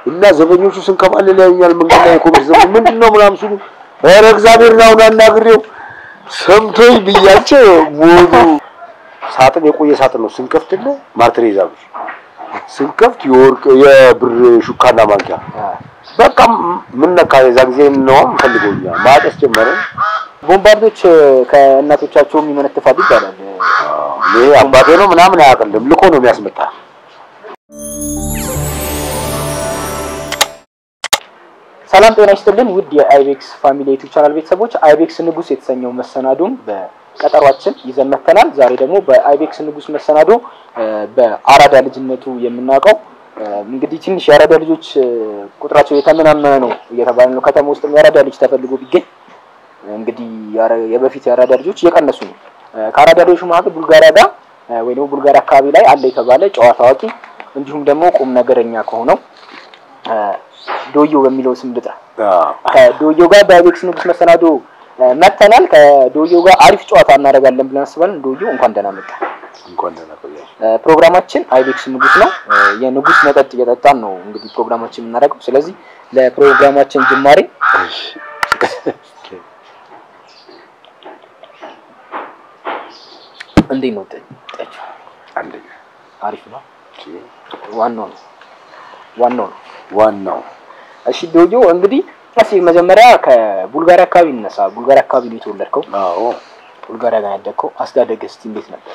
እና ዘበኞቹ ስንከባለል ያዩኛል። መንገድ ላይ ኮሚስ ዘበ ምንድን ነው ምናምን ሲሉ ኧረ እግዚአብሔር ነው አናግሬው ሰምቶኝ ብያቸው ሞቱ። ሳጥን የቆየ ሳጥን ነው ስንከፍትልህ ማርትሬዛ ብር ስንከፍት የወርቅ የብር ሹካና ማንኪያ በቃ ምን ነካ የዛ ጊዜ ነው ፈልጎኛ ማጨስ ጀመረ። ቦምባርዶች ከእናቶቻቸውም ይመነትፋሉ ይባላል። ይሄ አባቴ ነው ምናምን አያውቅልም ልኮ ነው የሚያስመጣ። ሰላም ጤና ይስጥልን ውድ የአይቤክስ ፋሚሊ ዩቲዩብ ቻናል ቤተሰቦች፣ አይቤክስ ንጉስ የተሰኘው መሰናዶን በቀጠሯችን ይዘን መጥተናል። ዛሬ ደግሞ በአይቤክስ ንጉስ መሰናዶ በአራዳ ልጅነቱ የምናውቀው እንግዲህ ትንሽ የአራዳ ልጆች ቁጥራቸው የተመናመነ ነው እየተባለ ነው። ከተማ ውስጥም የአራዳ ልጅ ተፈልጎ ቢገኝ እንግዲህ የበፊት የአራዳ ልጆች እየቀነሱ ነው። ከአራዳ ልጆች መካከል ቡልጋሪያ ጋር ወይ ደግሞ ቡልጋሪያ አካባቢ ላይ አለ የተባለ ጨዋታ አዋቂ እንዲሁም ደግሞ ቁም ነገረኛ ከሆነው ዶዮ በሚለው ስም ልጥራ ከዶዮ ጋር በአይቤክስ ንጉስ መሰናዶ መጥተናል። ከዶዮ ጋር አሪፍ ጨዋታ እናደርጋለን ብለን አስባለን። ዶዮ እንኳን ደህና መጣ። እንኳን ደህና ቆያችሁ። ፕሮግራማችን አይቤክስ ንጉስ ነው። የንጉስ መጠጥ እየጠጣን ነው እንግዲህ ፕሮግራማችን የምናደርገው። ስለዚህ ለፕሮግራማችን ጅማሬ እንዴት ነው ጠጪው? አንደኛ አሪፍ ነው። ዋናው ነው ዋናው ነው ዋናው እሺ ዶዮ እንግዲህ እስኪ መጀመሪያ ከቡልጋሪያ አካባቢ እንነሳ። ቡልጋሪያ አካባቢ ነው የተወለድከው። አዎ ቡልጋሪያ ጋር ያደግከው። አስተዳደግህ እስኪ እንዴት ነበር?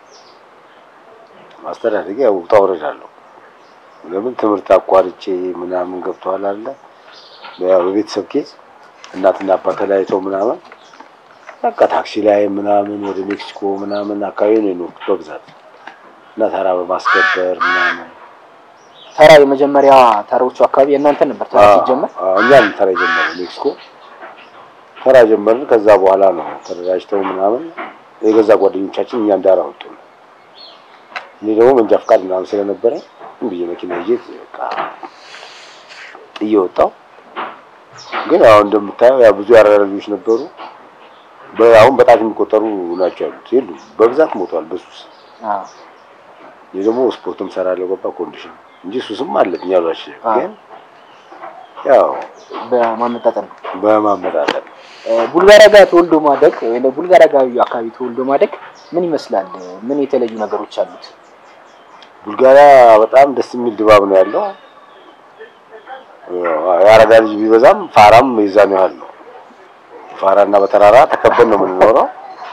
ማስተዳደግ ያው ውጣ ውረድ አለው። ለምን ትምህርት አቋርጬ ምናምን ገብተዋል አለ ያው በቤተሰብ ኬዝ እናትና አባት ተለያይተው ምናምን በቃ ታክሲ ላይ ምናምን ወደ ሜክሲኮ ምናምን አካባቢ ነው የኖርኩት በብዛት እና ተራ በማስከበር ምናምን ተራ የመጀመሪያ ተራዎቹ አካባቢ የእናንተ ነበር ተራ ሲጀመር? አዎ እኛ ነን ተራ የጀመረው ሜክሲኮ ተራ ጀመርን። ከዛ በኋላ ነው ተደራጅተው ምናምን የገዛ ጓደኞቻችን እኛ እንዳራ ወጡ። እኔ ደግሞ መንጃ ፈቃድ ምናምን ስለነበረ ዝም ብዬ መኪና ይዤ በቃ ጥዬ ወጣሁ። ግን ያው እንደምታየው ያው ብዙ ያራዳ ልጆች ነበሩ። አሁን በጣት የሚቆጠሩ ናቸው ያሉት የሉ በብዛት ሞተዋል በሱስ። አዎ እኔ ደግሞ ስፖርትም ሰራለሁ ገባ ኮንዲሽን እንጂ ሱስም አለብኝ ያሏች ግን ያው በማመጣጠን ነው። በማመጣጠን ቡልጋሪያ ጋር ተወልዶ ማደግ ወይ ቡልጋሪያ ጋር አካባቢ ተወልዶ ማደግ ምን ይመስላል? ምን የተለዩ ነገሮች አሉት? ቡልጋሪያ በጣም ደስ የሚል ድባብ ነው ያለው። የአራዳ ልጅ ቢበዛም ፋራም የዛን ያህል ነው። ፋራና በተራራ ተከበን ነው የምንኖረው።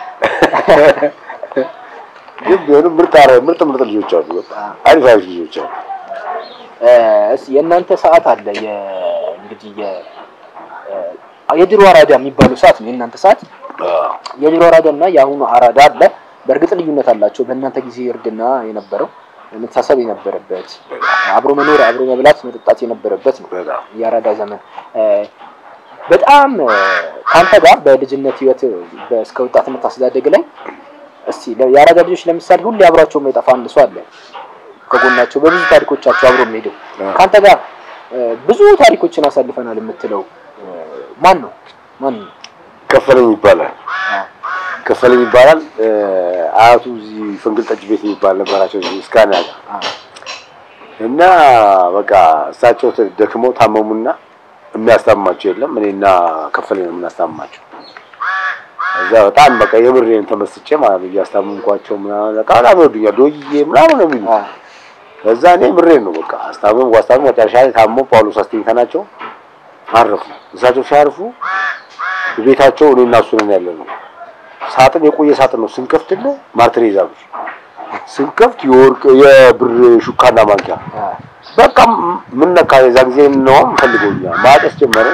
ግን ቢሆንም ምርጥ ምርጥ ምርጥ ልጆች አሉ። በጣም አሪፍ አሪፍ ልጆች አሉ። እስ የእናንተ ሰዓት አለ የ እንግዲህ የ የድሮ አራዳ የሚባለው ሰዓት ነው የእናንተ ሰዓት። የድሮ አራዳ እና የአሁኑ አራዳ አለ። በእርግጥ ልዩነት አላቸው። በእናንተ ጊዜ እርድና የነበረው መተሳሰብ የነበረበት አብሮ መኖር፣ አብሮ መብላት፣ መጠጣት የነበረበት ነው በጣም የአራዳ ዘመን። በጣም ከአንተ ጋር በልጅነት ህይወት እስከ ወጣትነት አስተዳደግ ላይ እስቲ የአራዳ ልጆች ለምሳሌ ሁሌ አብሯቸው የማይጠፋ አንድ ሰው አለ ከጎናቸው በብዙ ታሪኮቻቸው አብሮ የሚሄደው ከአንተ ጋር ብዙ ታሪኮችን አሳልፈናል የምትለው ማን ነው? ማን ነው? ከፈለኝ ይባላል። ከፈለኝ ይባላል። አያቱ እዚህ ፍንግል ጠጅ ቤት የሚባል ነበራቸው እዚህ እስካና እና በቃ እሳቸው ደክመው ታመሙና የሚያስታምማቸው የለም። እኔና ከፈለኝ ነው የምናስታምማቸው። እዛ በጣም በቃ የምሬን ተመስጬ ማለት ነው እያስታመምኳቸው ምናምን በቃ በጣም ይወዱኛል። ዶዬ ምናምን ነው የሚሉት ከዛ እኔ ምሬን ነው በቃ አስታመም ዋስታመም መጨረሻ ላይ ታሞ ጳውሎስ አስተኝተናቸው አረፉ። እሳቸው ሲያርፉ ቤታቸው እኔ እና እሱ ነን ያለ ነው። ሳጥን የቆየ ሳጥን ነው ስንከፍትልህ ማርትሬዛ ብር ስንከፍት የወርቅ የብር ሹካና ማንኪያ በቃ ምን ነካ የዛ ጊዜ ነው ፈልጎኛ ማጨስ ጀመረን።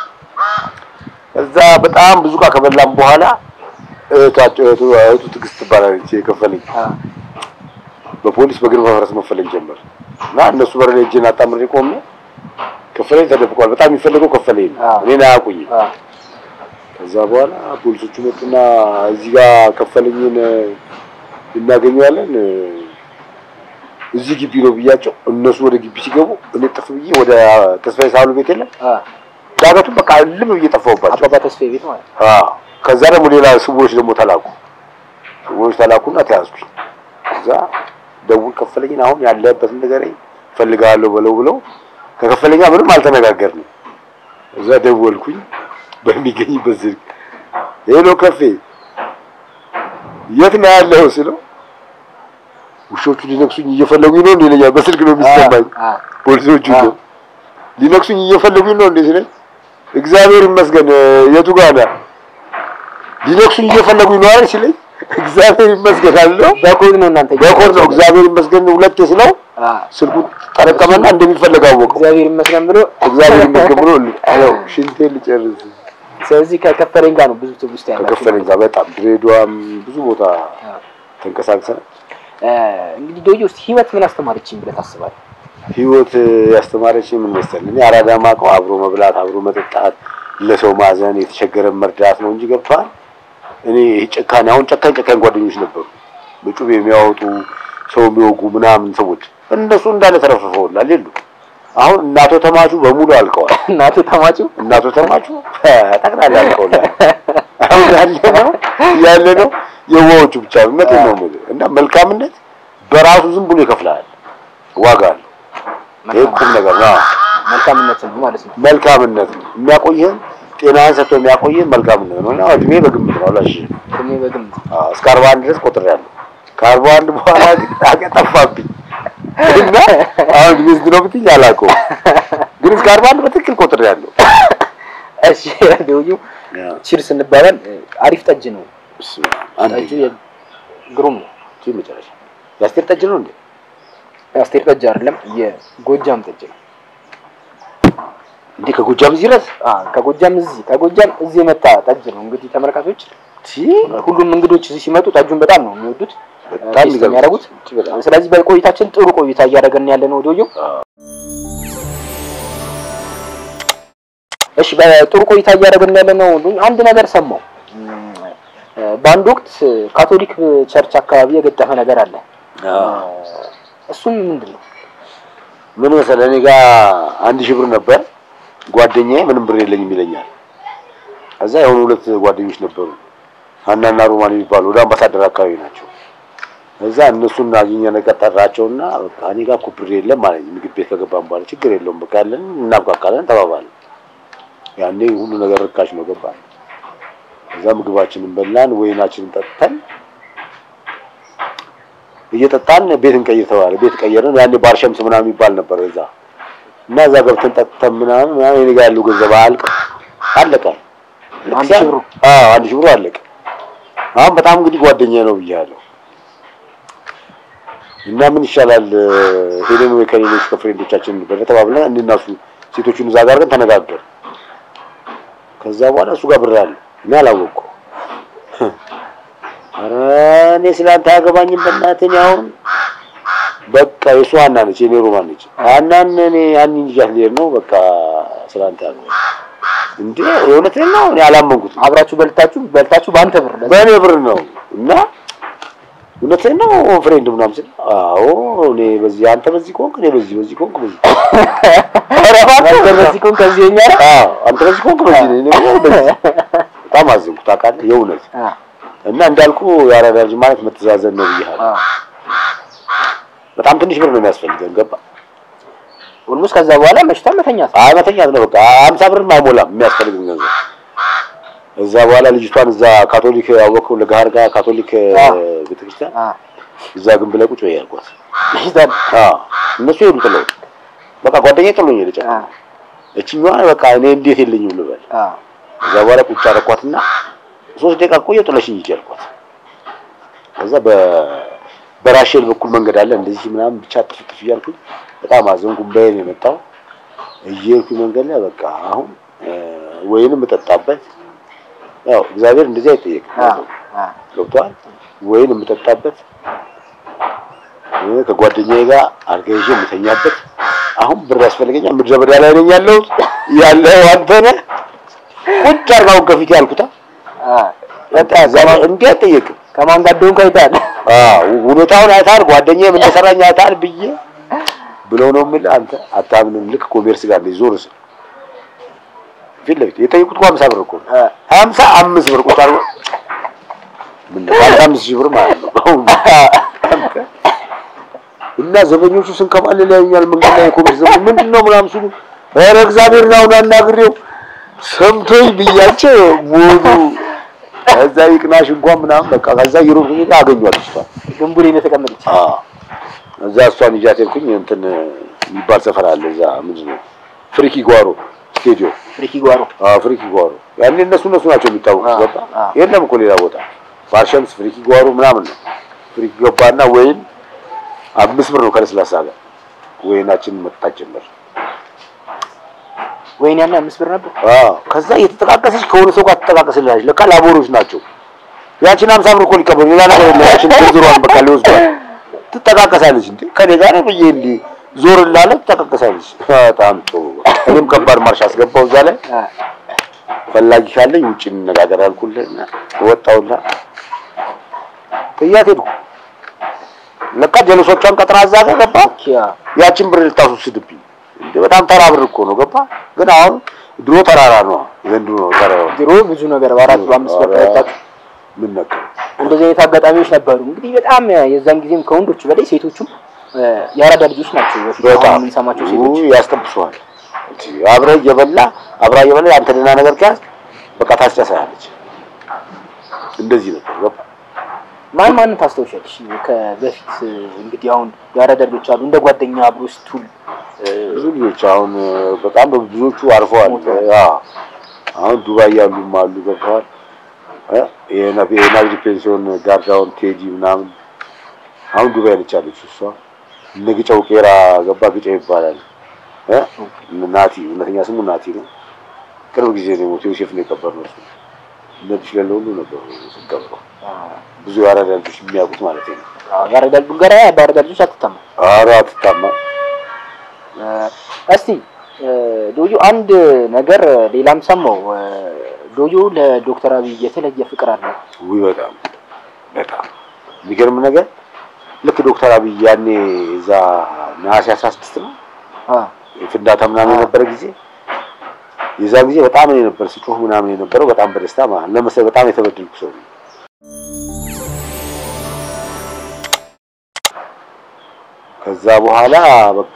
እዛ በጣም ብዙ ዕቃ ከበላም በኋላ እህታቸው እህቱ ትዕግስት ትባላለች የከፈለኝ በፖሊስ በግርማ ፈረስ መፈለግ ጀመር እና እነሱ በር ላይ እጄን አጣምሬ ቆሜ ከፈለኝ ተደብቋል። በጣም የሚፈልገው ከፈለኝ ነው። እኔን አያውቁኝም። ከዛ በኋላ ፖሊሶቹ መጡና እዚህ ጋር ከፈለኝን እናገኘዋለን እዚህ ግቢ ነው ብያቸው፣ እነሱ ወደ ግቢ ሲገቡ እኔ ጥፍ ብዬ ወደ ተስፋዬ ሳህሉ ቤት የለም ዳገቱን በቃ ልም ብዬ ጠፋሁባቸው። አባባ ተስፋዬ ቤት ማለት ነው። አዎ ከዛ ደግሞ ሌላ ስውሮች ደግሞ ተላኩ። ስውሮች ተላኩና ተያዝኩኝ። ከዛ ደውል ከፈለኝን አሁን ያለህበትን ንገረኝ እፈልግሃለሁ በለው ብለው ከከፈለኛ ምንም አልተነጋገርንም። እዛ ደወልኩኝ በሚገኝበት ስልክ ሄሎ ከፌ የት ነው ያለው ስለው ውሾቹ ሊነክሱኝ እየፈለጉኝ ነው እንዴ ይለኛል። በስልክ ነው የሚሰማኝ። ፖሊሶቹ ነው ሊነክሱኝ እየፈለጉኝ ነው እንዴ ሲለኝ እግዚአብሔር ይመስገን የቱ ጋር ነህ? ሊነክሱኝ እየፈለጉኝ ነው አይደል ሲለኝ እግዚአብሔር ይመስገን አለው። በኮድ ነው እናንተ በኮድ ነው እግዚአብሔር ይመስገን ሁለቴ ስለው ስልኩ ጠረቀመና እንደሚፈልግ አወቀው። እግዚአብሔር ይመስገን ብሎ እግዚአብሔር ይመስገን ብሎ ያው ሽንቴን ልጨርስ ስለዚህ ከከፈለኝ ጋር ነው ብዙ ትውስታ ያላችሁ ከከፈለኝ ጋር በጣም ድሬዳዋም ብዙ ቦታ ተንቀሳቅሰን እንግዲህ ዶዮ ውስጥ ህይወት ምን አስተማረችኝ ብለህ ታስባለህ? ህይወት ያስተማረችኝ ምን መሰለህ? እኔ አራዳ ማውቀው አብሮ መብላት፣ አብሮ መጠጣት፣ ለሰው ማዘን፣ የተቸገረን መርዳት ነው እንጂ ገብቶሃል። እኔ ይሄ ጨካኝ አሁን ጨካኝ ጨካኝ ጓደኞች ነበሩ፣ በጩቤ የሚያወጡ ሰው የሚወጉ ምናምን ሰዎች እነሱ እንዳለ ተረፍርፈውላል የሉ። አሁን እናቶ ተማቹ በሙሉ አልቀዋል። እናቱ ተማጩ እናቶ ተማቹ ጠቅላላ አልቀውላል። አሁን ያለ ነው ያለ ነው የዋዎቹ ብቻ እውነት ነው የምልህ። እና መልካምነት በራሱ ዝም ብሎ ይከፍላል፣ ዋጋ አለው። ይሄ ቁም ነገር ነው። መልካምነት ነው ማለት ነው። መልካምነት ነው የሚያቆይህን ጤናህን ሰጥቶ የሚያቆይህን መልካምነት ነው። እና እድሜ በግምት ነው ላሽ እድሜ በግምት እስከ አርባ አንድ ድረስ ቆጥሬያለሁ። ከአርባ አንድ በኋላ ግን አቀጠፋብኝ እና አሁን እድሜ ስንት ነው ብትይኝ አላውቀውም፣ ግን እስከ አርባ አንድ በትክክል ቆጥሬያለሁ። እሺ ዶዮ ቺርስ እንባላል። አሪፍ ጠጅ ነው አንድ ጠጁ ግሩም ነው። ቺ መጨረሻ የአስቴር ጠጅ ነው እንዴ? የአስቴር ጠጅ አይደለም የጎጃም ጠጅ ነው። እንዴ ከጎጃም እዚህ ድረስ አ ከጎጃም እዚህ ከጎጃም እዚህ የመጣ ጠጅ ነው። እንግዲህ ተመልካቾች ሁሉም እንግዶች እዚህ ሲመጡ ጠጁን በጣም ነው የሚወዱት በጣም ቴስት የሚያደርጉት። ስለዚህ በቆይታችን ጥሩ ቆይታ እያደረገን ያለ ነው ዶዮ። እሺ በጥሩ ቆይታ እያደረገን ያለ ነው። አንድ ነገር ሰማው። በአንድ ወቅት ካቶሊክ ቸርች አካባቢ የገጠመ ነገር አለ። እሱም ምንድን ነው? ምን መሰለህ እኔ ጋር አንድ ሺህ ብር ነበር። ጓደኛዬ ምንም ብር የለኝም ይለኛል። ከዛ የሆኑ ሁለት ጓደኞች ነበሩ ሀናና ሮማን የሚባሉ ወደ አምባሳደር አካባቢ ናቸው። እዛ እነሱን አግኘን ቀጠራቸውና በቃ እኔ ጋር እኮ ብር የለም ማለት ምግብ ቤት ከገባን በኋላ ችግር የለውም በቃ ያለን እናብቃቃለን ተባባልን። ያኔ ሁሉ ነገር ርካሽ ነው ገባን። እዛ ምግባችንን በላን፣ ወይናችንን ጠጥተን እየጠጣን ቤት እንቀይር ተባለ። ቤት ቀየርን። ያኔ ባርሸምስ ምናምን የሚባል ነበር እዛ እና እዛ ገብተን ጠጥተን ምናምን ምናምን እኔ ጋር ያለው ገንዘብ አልቅ አለቀ። አንድ ሺህ ብሩ? አዎ አንድ ሺህ ብሩ አለቀ። አሁን በጣም እንግዲህ ጓደኛዬ ነው ብያለሁ እና ምን ይሻላል ሄደን ወይ ከሌሎች ከፍሬንዶቻችን በለ ተባብለን እንድናሱ ሴቶቹን እዛ ጋር ግን ተነጋገር። ከዛ በኋላ እሱ ጋር ብር አለ እኔ አላወቅኩም። ኧረ እኔ ስላንተ አያገባኝም በእናትህ እኔ አሁን በቃ የእሱ ሀና ነች የኔ ሮማን ነች። ሀናን እኔ ሀኒን ይዣት ልሄድ ነው በቃ ስላንተ ያገባኝ እንዴ የእውነቴን ነው እኔ አላመንኩትም። አብራችሁ በልታችሁ በልታችሁ በአንተ ብር ለዛ በእኔ ብር ነው እና እውነቴን ነው ፍሬንድ ምናምን ስል አዎ እኔ በዚህ አንተ በዚህ ከሆንክ እኔ በዚህ በዚህ ከሆንክ በዚህ ኧረ እባክህ በዚህ ኮን ከዚህ የኛ ነው። አዎ አንተ በዚህ ከሆንክ በዚህ እኔ ደግሞ በዚህ በጣም አዘንኩ ታውቃለህ የእውነት አ እና እንዳልኩ የአራዳ ልጅ ማለት መተዛዘን ነው ብያለሁ አ በጣም ትንሽ ብር ነው የሚያስፈልገን ገባ ኦልሞስት ከዛ በኋላ መሽታ መተኛት አይ መተኛት ነው በቃ ሀምሳ ብርም አይሞላም የሚያስፈልግን ገንዘብ እዛ በኋላ ልጅቷን እዛ ካቶሊክ ያወቀው ለጋር ጋር ካቶሊክ አዎ። ቤተክርስቲያን አ እዛ ግንብ ላይ ቁጭ በይ ያልኳት መሽታን አዎ እነሱ ሄዱ ጥለው በቃ ጓደኛዬ ጥሎኝ ሄደ ጨ አ እችኛዋ በቃ እኔ እንዴት የለኝም ልበል አ ከዛ በኋላ ቁጭ አደረኳትና ሶስት ደቂቃ ቆየሁ ጥለሽኝ ሂጂ አልኳት ከዛ በ በራሼል በኩል መንገድ አለ እንደዚህ ምናምን ብቻ ጥፍ ጥፍ እያልኩኝ በጣም አዘንኩ በይን የመጣው እየሄድኩኝ መንገድ ላይ በቃ አሁን እ ወይንም እጠጣበት ያው እግዚአብሔር እንደዚህ አይጠየቅም አ አ ገብቷል ወይን የምጠጣበት እ ከጓደኛዬ ጋር አልጋ ይዤ የምተኛበት አሁን ብር ያስፈልገኛል ምድረ በዳ ላይ ነኝ ያለሁት ያለው አንተ ነህ ቁጭ አድርጋው ከፊቴ ያልኩታ አ በቃ ዛሬ እንዲህ አይጠየቅም ከማን ጋር እንደሆንክ አይተሃል። አዎ ሁኔታውን አይተሃል ጓደኛዬ ምን እንደሰራኝ አይተሃል ብዬ ብለው ነው የምልህ አንተ አታምንም ልክ ኮሜርስ ጋር እንደዚህ ዞር ስል ፊት ለፊት የጠየቁት እኮ ሀምሳ ብር እኮ ነው አ ሀምሳ አምስት ብር ቁጭ አድርጎ ምን ነው ሀምሳ አምስት ሺህ ብር ማለት ነው እና ዘበኞቹ ስንከባለል ያዩኛል። መንገድ ላይ ኮሚስ ዘበ ምንድን ነው ምናምን ሲሉ ኧረ እግዚአብሔር ነው አናግሬው ሰምቶኝ ብያቸው ሞቱ። ከዛ ይቅናሽ እንኳን ምናምን በቃ ከዛ እየሮጥኩ ሄጄ አገኘኋት እሷን። ግንቡ ላይ ነው የተቀመጠች። አዎ እዛ እሷን ይዣት ሄድኩኝ። እንትን የሚባል ሰፈር አለ እዛ ምንድን ነው ፍሪኪ ጓሮ ስቴዲዮም ፍሪኪ ጓሮ አዎ ፍሪኪ ጓሮ ያኔ እነሱ እነሱ ናቸው የሚታወቁት። አዎ፣ ገባ አዎ። የለም እኮ ሌላ ቦታ ፋርሸምስ ፍሪኪ ጓሮ ምናምን ነው። ፍሪኪ ገባና ወይን አምስት ብር ነው ከለስላሳ ጋር ወይናችንን መጠጣት ጀመር። ወይኔ ያኔ አምስት ብር ነበር። አዎ ከዛ እየተጠቃቀሰች ከሆነ ሰው ጋር ትጠቃቀስልናለች። ለካ ላቦሮች ናቸው። ያችን ሀምሳ ብር እኮ ሊቀበሉ ሌላ ነገር የለም። ያችን ዝርዝሯን በቃ ሊወስዷል። ትጠቃቀሳለች እንዴ ከኔ ጋር ነው ብዬ እንዲህ ዞር ላለ ትጠቃቀሳለች። በጣም ጥሩ። እኔም ከባድ ማርሽ አስገባው እዛ ላይ አ፣ ፈላጊ ካለኝ ውጭ እንነጋገር አልኩልና ወጣውና ጥያት ሄድኩ። ለካ ጀለሶቿን ቀጥራ እዛ ጋር ገባ። ኪያ ያችን ብር ልታስወስድብኝ እንደ በጣም ተራ ብር እኮ ነው ገባ። ግን አሁን ድሮ ተራራ ነው ዘንድሮ ነው ተራራ ድሮ ብዙ ነገር በአራት በአምስት ብር ተረጣችሁ። ምን ነካ እንደዚህ አይነት አጋጣሚዎች ነበሩ። እንግዲህ በጣም የዛን ጊዜም ከወንዶች በላይ ሴቶቹም እ፣ የአራዳ ልጆች ናቸው። በፊት አሁን በጣም የምንሰማቸው ሴቶች ውይ፣ ያስጠብሱሃል። አብረህ እየበላ አብራ እየበላ አንተ ደህና ነገር ከያዝ በቃ ታስጨሳለች። እንደዚህ ነበር ገባ። ማን ማንን ታስታውሻለሽ? ከበፊት እ፣ እንግዲህ አሁን የአራዳ ልጆች አሉ እንደ ጓደኛ አብሮ ስቱል እ፣ ብዙ ልጆች አሁን በጣም ብዙዎቹ አርፈዋል። ሞተዋል። ያ አሁን ዱባይ ያሉም አሉ ገብተዋል። እ የናቢ የናቢ ፔንሲዮን ጋርዳውን ቴዲ ምናምን አሁን ዱባይ ነች ያለችው እሷ። እነ ግጨው ቄራ ገባ ግጨው ይባላል እ ናቲ እውነተኛ ስሙ ናቲ ነው። ቅርብ ጊዜ ነው የሞተው። ዮሴፍ ነው የቀበርነው እሱ። እነዚህ ለለ ሁሉ ነበሩ ሲቀብረው ብዙ የአራዳ ልጆች የሚያውቁት ማለት ነው። አዎ፣ የአራዳ ቡልጋሪያ በአራዳ ልጆች አትታማም። ኧረ አትታማ እ፣ እስቲ እ፣ ዶዮ አንድ ነገር ሌላም ሰማው እ፣ ዶዮ ለዶክተር አብይ የተለየ ፍቅር አለው። ውይ በጣም በጣም የሚገርም ነገር ልክ ዶክተር አብይ ያኔ እዛ ነሐሴ 16 ነው አ፣ ፍንዳታ ምናምን የነበረ ጊዜ የዛ ጊዜ በጣም እኔ ነበር ስጮህ ምናምን የነበረው በጣም በደስታ ማለት ለመሰለህ በጣም የተበደልኩ ሰው ነኝ። ከዛ በኋላ በቃ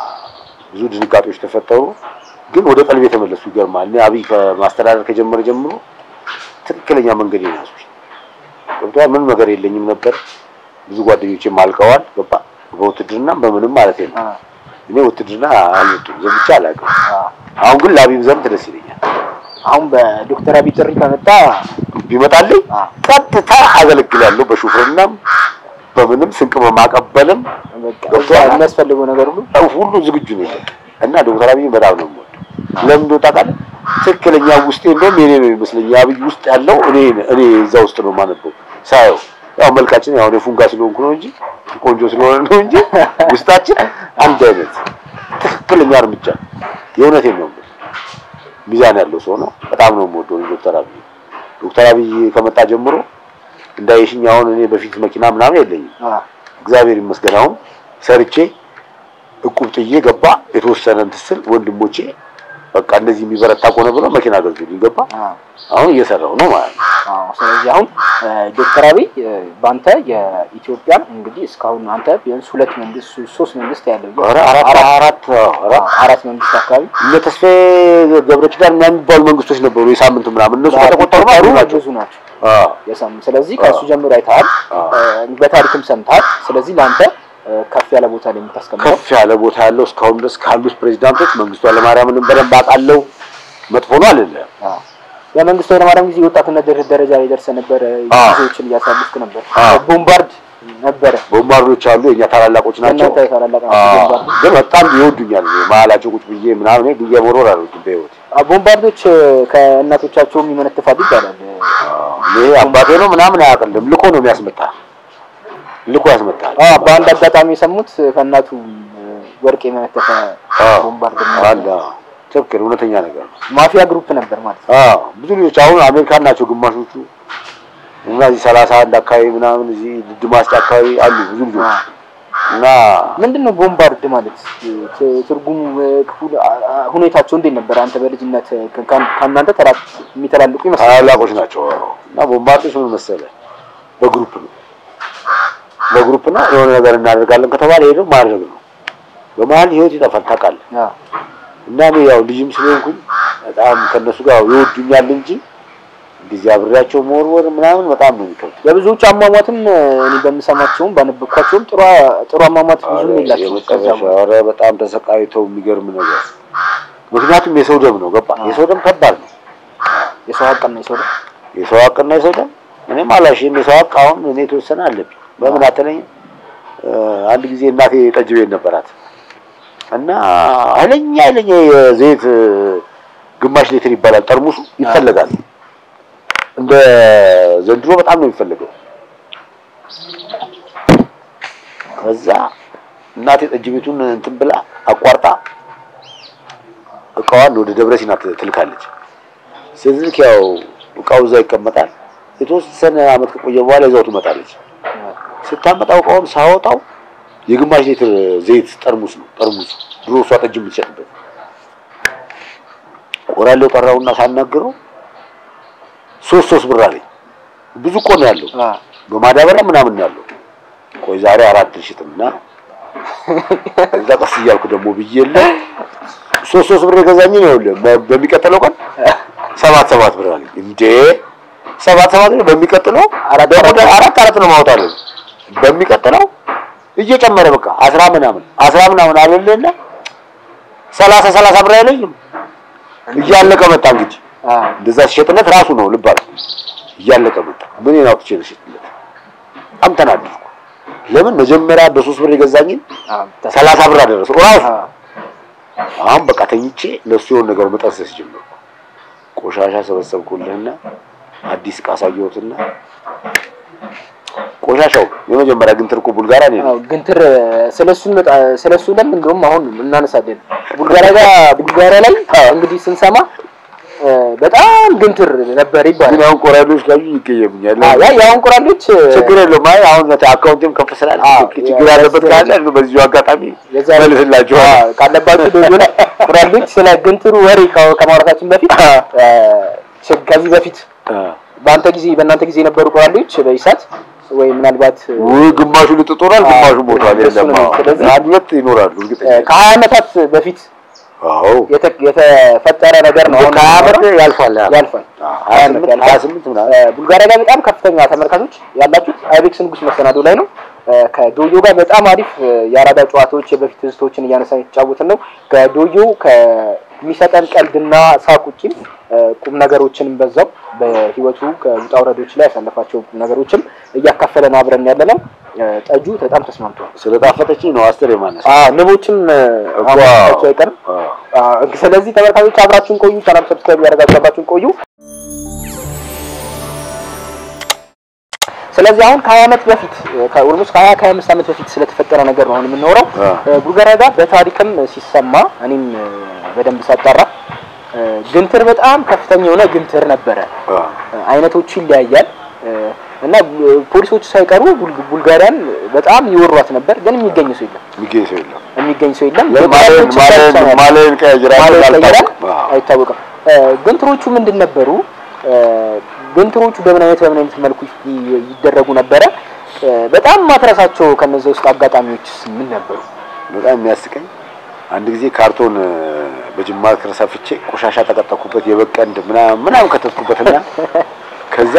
ብዙ ድንጋጤዎች ተፈጠሩ፣ ግን ወደ ቀልብ የተመለሱ ይገርማል። እኔ አብይ ከማስተዳደር ከጀመረ ጀምሮ ትክክለኛ መንገድ ያዝኩኝ። ገብቶሃል? ምንም ነገር የለኝም ነበር። ብዙ ጓደኞቼም አልቀዋል። ገባ በውትድርናም በምንም ማለት ነው። አ፣ እኔ ውትድርና አልወጡም ዘምቼ አላውቅም። አ። አሁን ግን ለአብይ ዘምት ደስ ይለኛል። አሁን በዶክተር አብይ ጥሪ ከመጣ ቢመጣልኝ አ፣ ቀጥታ አገለግላለሁ። በሹፍርናም በምንም ስንቅ በማቀበልም በቃ እዛ ገብቶሃል? የሚያስፈልገው ነገር ሁሉ ሁሉ ዝግጁ ነው በቃ። እና ዶክተር አብይ በጣም ነው የምወደው። ለምን እንደው ታውቃለህ? ትክክለኛ ውስጤ እንደውም የኔ ነው ይመስለኝ። አብይ ውስጥ ያለው እኔ እኔ እዛ ውስጥ ነው የማነበው ሳየው። ያው መልካችን ያው እኔ ፉንጋ ስለሆንኩ ነው እንጂ ቆንጆ ስለሆነ ነው እንጂ ውስጣችን አንድ አይነት ትክክለኛ እርምጃ የእውነቴን ነው የምልህ። ሚዛን ያለው ሰው ነው። በጣም ነው የምወደው ዶክተር አብይ። ዶክተር አብይ ከመጣ ጀምሮ እንዳየሽኝ አሁን እኔ በፊት መኪና ምናምን የለኝም። አ፣ እግዚአብሔር ይመስገን አሁን ሰርቼ እቁብ ጥዬ ገባ የተወሰነ እንትን ስል ወንድሞቼ በቃ እንደዚህ የሚበረታ ከሆነ ብለው መኪና ገዙልኝ ገባ አ፣ አሁን እየሰራሁ ነው ማለት ነው። አዎ። ስለዚህ አሁን እ፣ ዶክተር አብይ እ፣ በአንተ የኢትዮጵያን እንግዲህ እስካሁን አንተ ቢያንስ ሁለት መንግስት ሶስት መንግስት ያለው ኧረ አራት አራት ኧረ አራት መንግስት አካባቢ እነ ተስፋዬ ገብረ ኪዳን ምናምን የሚባሉ መንግስቶች ነበሩ የሳምንት ምናምን እነሱ ከተቆጠሩ ማለት ቢቆጠሩ ናቸው። ብዙ ናቸው አዎ የሳምንት ስለዚህ ከእሱ ጀምሮ አይተሃል አዎ። እ፣ በታሪክም ሰምተሃል ስለዚህ ለአንተ እ፣ ከፍ ያለ ቦታ ላይ የምታስቀምጠው ከፍ ያለ ቦታ ያለው እስካሁን ድረስ ካሉት ፕሬዚዳንቶች መንግስቱ ኃይለማርያምንም በደንብ አውቃለሁ። መጥፎ ነው አልልም። አዎ። የመንግስቱ ኃይለማርያም ጊዜ የወጣትነት ደረ- ደረጃ ላይ ደርሰህ ነበረ አዎ። ጊዜዎችን እያሳለፍክ ነበር አዎ። ቦምባርድ ነበረ ቦምባርዶች አሉ የኛ ታላላቆች ናቸው። እናንተ ታላላቅ ናቸው አዎ፣ ቦምባርድ ግን በጣም ይወዱኛል። መሀላቸው ቁጭ ብዬ ምናምን እኔ ድንጋይ መወርወር አልወድም በህይወት አዎ፣ ቦምባርዶች እ፣ ከእናቶቻቸውም ይመነትፋሉ ይባላል እ፣ ይሄ አባቴ ነው ምናምን አያውቅልም። ልኮ ነው የሚያስመጣ ልኮ ያስመጣል። አዎ በአንድ አጋጣሚ የሰሙት ከእናቱ ወርቅ የመነተፈ አዎ፣ ቦምባርድ አለ። ትክክል፣ እውነተኛ ነገር ነው። ማፊያ ግሩፕ ነበር ማለት ነው። አዎ ብዙ ልጆች አሁን አሜሪካን ናቸው ግማሾቹ እና እዚህ ሰላሳ አንድ አካባቢ ምናምን እዚህ ድማስጫ አካባቢ አሉ ብዙ ልጆች እና ምንድን ነው ቦምባርድ ማለት ት- ትርጉሙ እ፣ ክፉ አ- አ- ሁኔታቸው እንዴት ነበር? አንተ በልጅነት እ፣ ከ- ከእናንተ ተራ የሚተላልቁ ይመስላል። ታላላቆች ናቸው። አዎ። እና ቦምባርዶች ምን መሰለህ በግሩፕ ነው በግሩፕ ነው የሆነ ነገር እናደርጋለን ከተባለ ሄደው ማድረግ ነው። በመሀል ህይወት ይጠፋል ታውቃለህ። አዎ እና እኔ ያው ልጅም ስለሆንኩኝ በጣም ከነሱ ጋር ይወዱኛል እንጂ እንደዚህ አብሬያቸው መወርወር ምናምን በጣም ነው የሚከብድ። የብዙዎች አሟሟትም እኔ በምሰማቸውም ባነበብኳቸውም ጥሩ ጥሩ አሟሟት ብዙም የላቸውም። ከዛ የመጨረሻ ኧረ በጣም ተሰቃይተው የሚገርም ነገር። ምክንያቱም የሰው ደም ነው ገባ። የሰው ደም ከባድ ነው። የሰው ሀቅና የሰው ደም የሰው ሀቅና የሰው ደም እኔም አላሽም። የሰው ሀቅ አሁን እኔ የተወሰነ አለብኝ። በምን አትለኝም? አንድ ጊዜ እናቴ ጠጅ ቤት ነበራት እና ኃይለኛ ኃይለኛ የዘይት ግማሽ ሊትር ይባላል ጠርሙሱ ይፈለጋል። እንደ ዘንድሮ በጣም ነው የሚፈልገው። ከዛ እናቴ ጠጅ ቤቱን እንትን ብላ አቋርጣ እቃዋን ወደ ደብረ ሲና ትልካለች። ስትልክ ያው እቃው እዛ ይቀመጣል። የተወሰነ አመት ከቆየ በኋላ ይዛው ትመጣለች። ስታመጣው እቃውን ሳወጣው የግማሽ ሊትር ዘይት ጠርሙስ ነው ጠርሙሱ። ድሮ እሷ ጠጅ የምትሸጥበት ቆራሌው ጠራውና ሳናግረው ሶስት ሶስት ብር አለኝ። ብዙ እኮ ነው ያለው በማዳበሪያ ምናምን ነው ያለው። ቆይ ዛሬ አራት ልሽጥና እዛ ቀስ እያልኩ ደግሞ ብዬለ ሶስት ሶስት ብር የገዛኝ ነው ይኸውልህ። በሚቀጥለው ቀን ሰባት ሰባት ብር አለኝ። እንዴ ሰባት ሰባት ብር በሚቀጥለው አራት አራት አራት ነው ማውጣለሁ። በሚቀጥለው እየጨመረ በቃ አስራ ምናምን አስራ ምናምን አለልና ሰላሳ ሰላሳ ብር አይለኝም። እያለቀ መጣ እንግዲህ እንደዛ ሲሸጥለት ራሱ ነው ልብ አለ እያለቀ መጣ። ምን ነው አውጥቼ ልሽጥለት? በጣም ተናደድኩ። ለምን መጀመሪያ በሶስት ብር የገዛኝን ሰላሳ ብር አደረሰው ራሱ። አሁን በቃ ተኝቼ ለሱ የሆነ ነገር መጠንሰስ ጀመርኩ። ቆሻሻ ሰበሰብኩልህና አዲስ ዕቃ አሳየሁትና ቆሻሻው የመጀመሪያ ግንትር እኮ ቡልጋራ ነው። አዎ ግንትር ስለሱ ስለሱ ለም እንደውም አሁን እናነሳለን። ቡልጋሪያ ጋር ቡልጋሪያ ላይ እንግዲህ ስንሰማ በጣም ግንትር ነበር ይባላል። ግን አሁን ቆራዶች ካዩ ይቀየሙኛል። ያ የአሁን ቆራሎች ችግር የለውም። አይ አሁን አካውንቴም ከፍ ስላለ ችግር ያለበት ካለ በዚሁ አጋጣሚ መልስላችኋል። ካለባችሁ ዶጆ ላይ ቆራሎች ስለ ግንትሩ ወሬ ከማውራታችን በፊት ከዚህ በፊት በአንተ ጊዜ በእናንተ ጊዜ የነበሩ ቆራሎች በኢሳት ወይ ምናልባት ውይ ግማሹ ልጥጦራል፣ ግማሹ ሞቷል። የለም አንድ ሁለት ይኖራሉ እርግጠኛ ከሀያ ዓመታት በፊት አዎ የተፈጠረ ነገር ነው። አሁን ከሀያ ዓመት ያልፋል ያልፋል ሀያ ስምንት ምናምን ቡልጋሪያ ጋር በጣም ከፍተኛ ተመልካቾች ያላችሁት አይቤክስ ንጉስ መሰናዶ ላይ ነው። ከዶዮ ጋር በጣም አሪፍ የአራዳ ጨዋታዎች የበፊት ትዝታዎችን እያነሳን የተጫወትን ነው። ከዶዮ ከሚሰጠን ቀልድና ሳቅ ውጪም ቁም ነገሮችንም በዛው በህይወቱ ከውጣ ውረዶች ላይ ያሳለፋቸው ቁም ነገሮችም እያካፈለን አብረን ያለ ነው። ጠጁ በጣም ተስማምቷል። ስለጣፈጠችኝ ነው አስር የማነሳ ንቦችም አማቸው አይቀርም። ስለዚህ ተመልካቾች አብራችሁን ቆዩ። ቻናል ሰብስክራይብ ያደረጋችሁ አብራችሁን ቆዩ። ስለዚህ አሁን ከሀያ ዓመት በፊት ኦልሞስት ከሀያ ከሀያ አምስት ዓመት በፊት ስለተፈጠረ ነገር ነው አሁን የምናወራው። ቡልጋሪያ ጋር በታሪክም ሲሰማ እኔም በደንብ ሳጣራ ግንትር በጣም ከፍተኛ የሆነ ግንትር ነበረ። አይነቶቹ ይለያያል እና ፖሊሶቹ ሳይቀሩ ቡልጋሪያን በጣም ይወሯት ነበር። ግን የሚገኝ ሰው የለም፣ የሚገኝ ሰው የለም፣ የሚገኝ ሰው የለም። ማለን ቀያጅራል አይታወቅም። ግንትሮቹ ምንድን ነበሩ? ግንትሮቹ በምን አይነት በምን አይነት መልኩ ይደረጉ ነበረ? በጣም ማትረሳቸው ከነዚ ውስጥ አጋጣሚዎች ምን ነበሩ? በጣም የሚያስቀኝ አንድ ጊዜ ካርቶን በጅማ ከረሳፍቼ ቆሻሻ ተቀጠኩበት የበቀንድ ምናምን ምናምን ከተትኩበትና ከዛ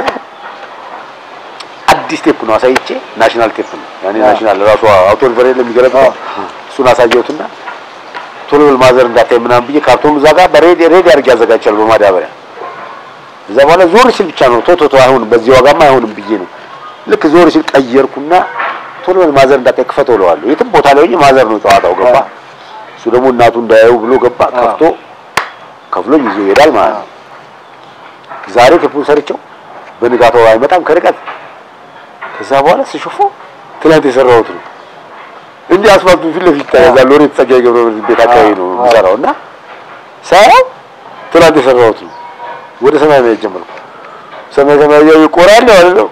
አዲስ ቴፕ ነው አሳይቼ ናሽናል ቴፕ ነው ያኔ ናሽናል ራሱ አውቶ ሪቨር የለም የሚገለብጠው እሱን አሳየሁትና ቶሎ ብል ማዘር እንዳታይ ምናምን ብዬ ካርቶኑ እዛ ጋር በሬድ ሬድ አድርጌ አዘጋጅቻለሁ በማዳበሪያ እዛ በኋላ ዞር ሲል ብቻ ነው ቶቶቶ አይሆንም በዚህ ዋጋማ አይሆንም ብዬ ነው ልክ ዞር ሲል ቀየርኩና ቶሎ ብል ማዘር እንዳታይ ክፈተው እለዋለሁ የትም ቦታ ላይ ሆኜ ማዘር ነው ጨዋታው ገባ እሱ ደግሞ እናቱ እንዳያዩ ብሎ ገባ ከፍቶ ከፍሎኝ ይዞ ይሄዳል ማለት ነው ዛሬ ቴፑን ሰርቼው በንጋታው አይመጣም ከርቀት ከዛ በኋላ ስሾፎ ትናንት የሰራሁት ነው እንዲህ አስፋልቱ ፊት ለፊት ታያዛ ሎሬት ጸጋዬ ገብረ ቤት አካባቢ ነው የምሰራው እና ሳያው ትናንት የሰራሁት ነው ወደ ሰማይ ማየት ጀመርኩ ሰማይ ሰማይ ያዩ ቆራል ማለት ነው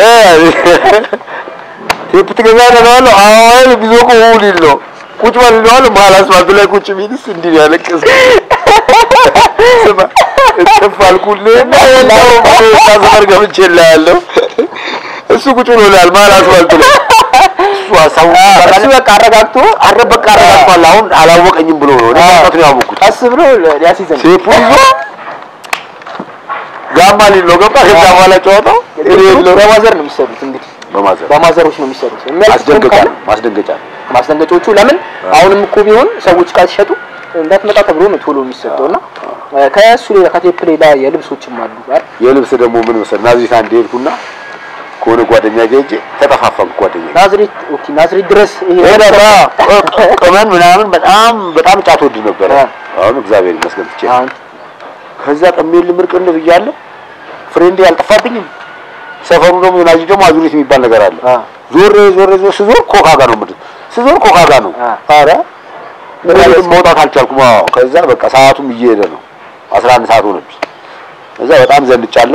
ቴፕ ትገዛለህ ነው አሁን ቢዞቁ ሁሉ ነው ቁጭ በል ነው መሀል አስፋልቱ ላይ ቁጭ ቢልስ እንዲህ ያለቅስ ስማ እጥፍ አልኩልህና ያለው ሰፈር ገብቼ እልሃለሁ እሱ ቁጭ ብሎ ይላል መሀል አስፋልቱ ላይ እሱ ሀሳቡ እሱ በቃ አረጋግቶ አረ በቃ አረጋግጧል። አሁን አላወቀኝም ብሎ ነው እኔ መውጣት ነው ያወቅሁት። ቀስ ብሎ ሊያስይዘን ሴፉን ይዞ ጋማ ሊል ነው ገባ። ከዛ በኋላ ጨዋታው እኔ የለው በማዘር ነው የሚሰሩት እንግዲህ በማዘር በማዘሮች ነው የሚሰሩት። የሚያልቅ ማስደንገጫ ካለ ነው ማስደንገጫ ነው። ማስደንገጫዎቹ ለምን አሁንም እኮ ቢሆን ሰዎች ዕቃ ሲሸጡ እንዳትመጣ ተብሎ ነው ቶሎ የሚሰጠው እና ከእሱ ሌላ ከቴፕ ሌላ የልብሶችም አሉ አይደል? የልብስ ደግሞ ምን መሰለህ ናዝሬት አንድ ሄድኩና ከሆነ ጓደኛ ጋር ሄጄ ተጠፋፋን። ጓደኛ ጋር ናዝሬት ኦኬ፣ ናዝሬት ድረስ ይሄ ሄደራ ቅመን ምናምን በጣም በጣም ጫት ወድ ነበረ። አ። አሁን እግዚአብሔር ይመስገን ትቼ አሁን ከዛ ቀሜል ምርቅን ብያለሁ። ፍሬንዴ አልጠፋብኝም። ሰፈሩ ደግሞ ናዚ ደግሞ አዙሪት የሚባል ነገር አለ። አ ዞር ዞር ዞር ስዞር ኮካ ጋር ነው የምድር ስዞር ኮካ ጋር ነው። አ። ኧረ ምንም መውጣት አልቻልኩም። አዎ ከዛ በቃ ሰዓቱም እየሄደ ነው። 11 ሰዓት ሆነብኝ። ከዛ በጣም ዘንጫለሁ።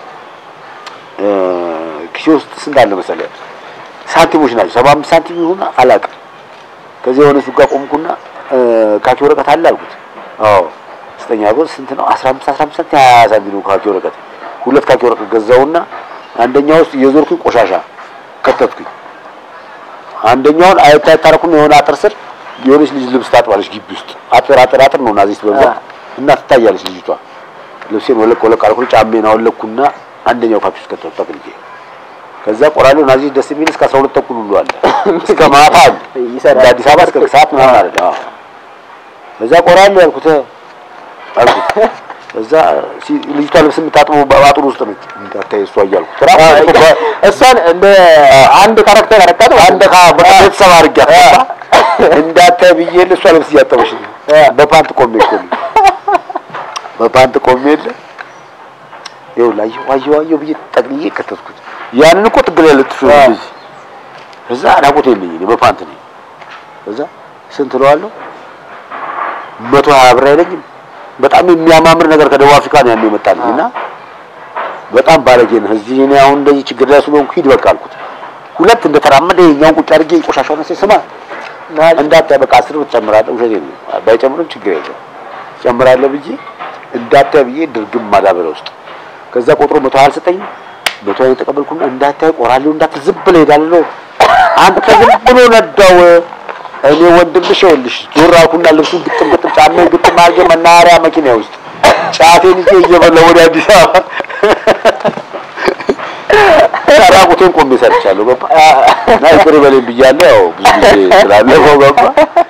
እ ኪሴ ውስጥ ስንት አለ መሰለህ? ሳንቲሞች ናቸው። 75 ሳንቲም ይሁን አላውቅም። ከዚህ የሆነ ሱቅ ጋር ቆምኩና እ ካኪ ወረቀት አለ አልኩት። አዎ ስጠኛ ብር ስንት ነው? 15 15 ሳንቲም 20 ሳንቲም ነው ካኪ ወረቀት። ሁለት ካኪ ወረቀት ገዛውና አንደኛው ውስጥ እየዞርኩኝ ቆሻሻ ከተትኩኝ። አንደኛውን አየት ታረኩም የሆነ አጥር ስር የሆነች ልጅ ልብስ ታጥባለች ግቢ ውስጥ አጥር አጥር አጥር ነው ናዚስት በብዛት እና ትታያለች ልጅቷ። ልብሴን ወለቅ ወለቅ አልኩኝ፣ ጫሜን አወለቅኩና አንደኛው ካኪ ውስጥ ከተትኩ ጠቅልዬ። ከዛ ቆራሌው ናዚስት ደስ የሚል እስከ 12 ተኩል ሁሉ አለ እስከ ማታ አለ ይሰራል። እንደ አዲስ አበባ እስከ ሰዓት ምናምን አለ። አዎ ከዛ ቆራሌው ያልኩት አልኩት እዛ ሲ- ልጅቷ ልብስ የምታጥበው በአጥሩ ውስጥ ነች። እንዳታይ እሷ እያልኩት ራሱ እሷን እንደ አንድ ካራክተር አረቃት አንድ ካ ቤተሰብ አድርጊያት ገባ እንዳታይ ብዬ እሷ ልብስ እያጠበች ነው። በፓንት ቆሜ እኮ ነው በፓንት ቆሜ የለ ይኸውልህ አየሁ አየሁ አየሁ ብዬ ጠቅልዬ ከተትኩት። ያንን እኮ ጥግ ላይ ልጥፍ ልጅ እዛ ራቆት የለኝ እኔ በፓንት ነኝ። እዛ ስንት እለዋለሁ መቶ ሀያ ብር አይለኝም። በጣም የሚያማምር ነገር ከደቡብ አፍሪካ ነው ያለው የመጣልኝ እና በጣም ባለጌ ነህ። እዚህ እኔ አሁን እንደዚህ ችግር ላይ ስለሆንኩ ሂድ በቃ አልኩት። ሁለት እንደተራመደ የኛውን ቁጭ አድርጌ ቆሻሻውን ነሴ ስማ እንዳታይ በቃ አስር ብር ትጨምራለህ። ውሸቴን ነው ባይጨምርም ችግር የለም ጨምራለሁ ብዬ እንዳታይ ብዬ ድርግም ማዳበሪያ ውስጥ ከዛ ቆጥሮ መቶ ሀያ አልሰጠኝም። መቶ ሀያ የተቀበልኩና እንዳታይ ቆራሌው እንዳትል ዝም ብለህ ሄዳለህ። አንተ ዝም ብሎ ነዳው። እኔ ወንድምሽ ይኸውልሽ ዞር አልኩና ልብሱን ግጥም ግጥም ጫማዬን ግጥም አድርጌ መናኸሪያ መኪና ውስጥ ጫቴን ይዤ እየበላሁ ወደ አዲስ አበባ ራቁቴን ቆሜ ሰርቻለሁ። ገባ እና ይቅር በለኝ ብያለሁ። ያው ብዙ ጊዜ ስላለፈው ገባ